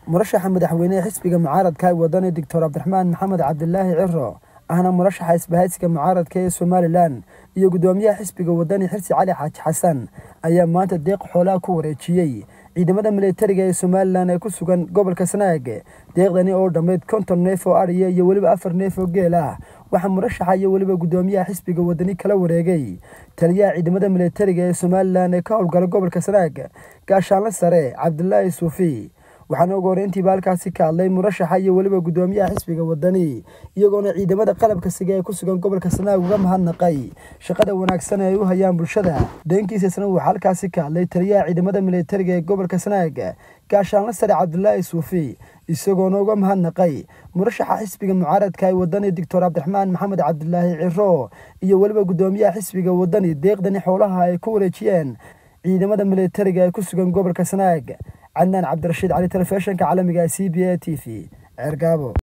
murashaxa madaxweynehe xisbiga mucaaradka ee wadani doctor cabdiraxmaan maxamed cabdilaahi ciro ahna murashaxa isbahaysiga mucaaradka ee somalilan iyo guddoomiyaha xisbiga wadani xirsi cali xaaji xasan ayaa maanta deeq xoolaha ku wareejiyey ciidamada militariga ee somalilan ee ku sugan gobolka sanaag deeqdani oo dhammayd konton neef oo adhiya iyo weliba afar neef oo geel ah waxaa murashaxa iyo weliba guddoomiyaha xisbiga wadani kala wareegay taliyaha ciidamada militariga ee somalilan ee ka howlgala gobolka sanaag gaashaanle sare cabdilaahi suufi waxaana ugu horeyntiiba halkaasi ka hadlay murashaxa iyo weliba guddoomiyaha xisbiga wadani iyagoona ciidamada qalabka siga ee ku sugan gobolka sanaag uga mahadnaqay shaqada wanaagsan ee ay u hayaan bulshada dhankiisasna waxaa halkaasi ka hadlay taliyaha ciidamada militariga ee gobolka sanaag gaashaanle sare cabdilaahi suufi isagoona uga mahadnaqay murashaxa xisbiga mucaaradka ee wadani doctor cabdiraxmaan maxamed cabdilaahi ciro iyo weliba guddoomiyaha xisbiga wadani deeqdani xoolaha ay ku wareejiyeen ciidamada militariga ee ku sugan gobolka sanaag cadnaan cabdirashiid cali telefishinka caalamiga c b a t v ceergaabo